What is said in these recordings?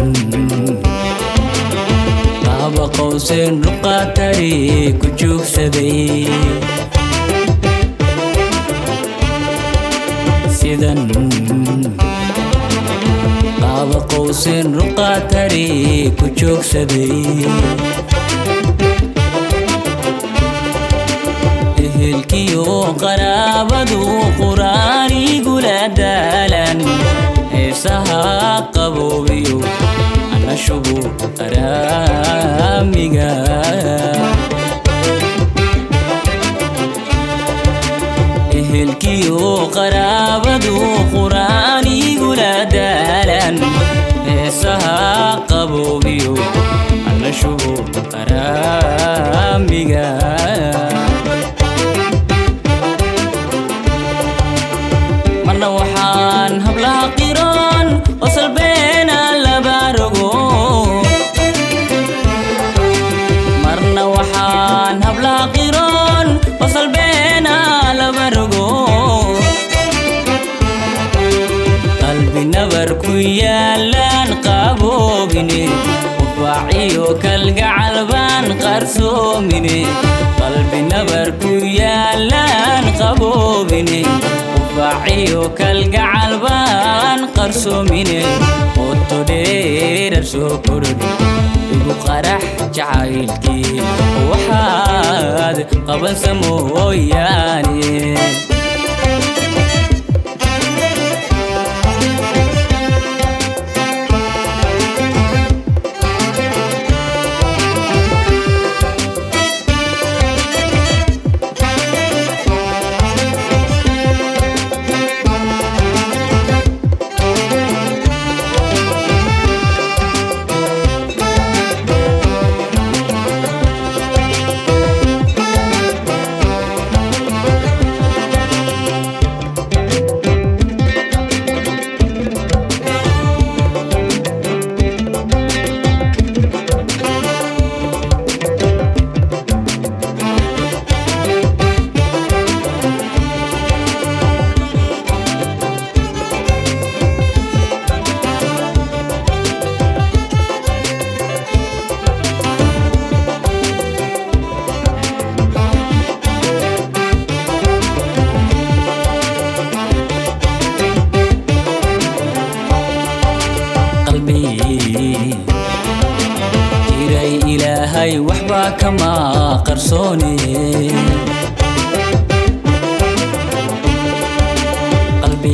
qaaba qowseen ruqaatari ku joogsaday sidan qaaba qowseen ruqaatari ku joogsaday ehelkiyo qaraabadu quraanigula daalan heesaha qaboobiyo ana shubu araamiga ehelkiyo qaraabadu quraanigula daalan heesaha qaboobiyo ana shubu araamiga marna waxaan hablaha qiroon oo salbeena laba rogo marna waxaan hablaha qiroon oo salbeena laba rogo qalbi nabar ku yaalaan qaboobine ufaaciyo kalgacal baan qarsoomine qalbi nabar ku yaalaan qaboobine ufaaciyo kalgacal baan qarsoomine oto dheerar soo korodh igu qarax jacaylkii waxaad qabansa mooyaane qalbi jiray ilaahay waxbaa kama qarsoone qalbi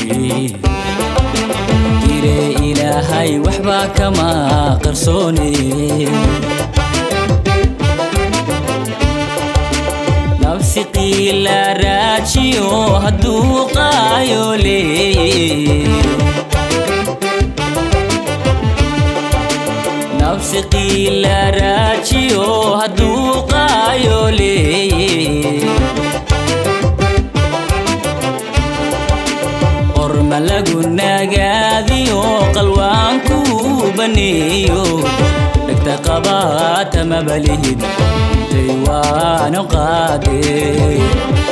jiray ilaahay waxbaa kama qarsoone nafsi qiila raajiyo hadduu qaayo leeye nafsi qiila raajiyo hadduu qaayo leeye qorma lagu nagaadiyo qalwaanku baneeyo dhegta qabaata mabalihid intay waanu qaadee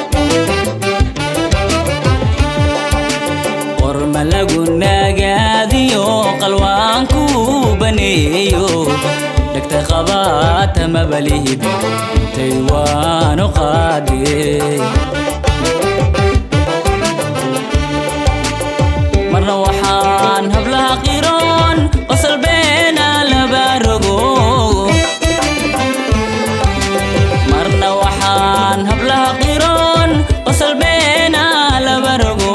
qorma lagu nagaadiyo qalwaanku baneeyo dhegta qabaata mabalihid intay waanu qaadee marna waxaan hablaha qiroon oo salbeena laba rogo marna waxaan hablaha qiroon oo salbeena laba rogo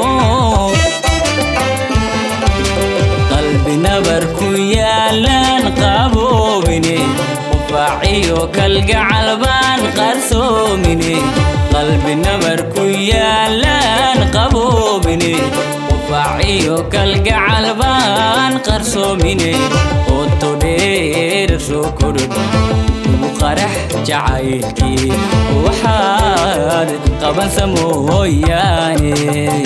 qalbi nabar ku yaalaan qaboobine ufaaciyo kalgacal baan qarsoomine qalbi nabar ku yaalaan qaboobine ufaaciyo kalgacal baan qarsoomine oto dheerar soo korodh ugu qarax jacaylkii waxaad qabansa mooyaane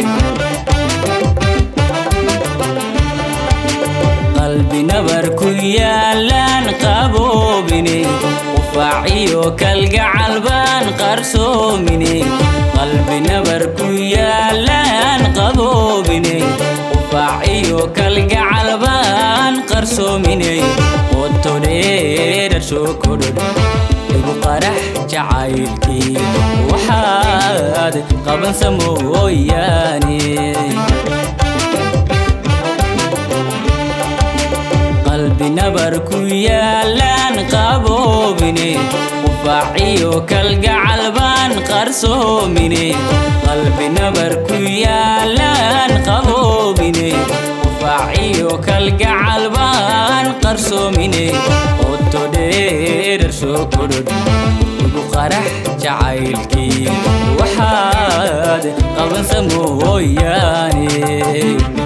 qalbi nabar ku yaalaan qaboobine ufaaciyo kalgacal baan qarsoomine qalbi nabar ku yaalaan qaboobine ufaaciyo kalgacal baan qarsoominay qoto dheerar soo kodhodh igu qarax jacaylkii waxaad qabansa mooyaane qalbi nabar ku yaalaan qaboobine qufaaciyo kalgacal baan qarsoomine qalbi nabar ku yaalaan qaboobine qufaaciyo kalgacal baan qarsoomine qoto dheerar soo kodhodh ugu qarax jacaylkii waxaad qabansa mooyaane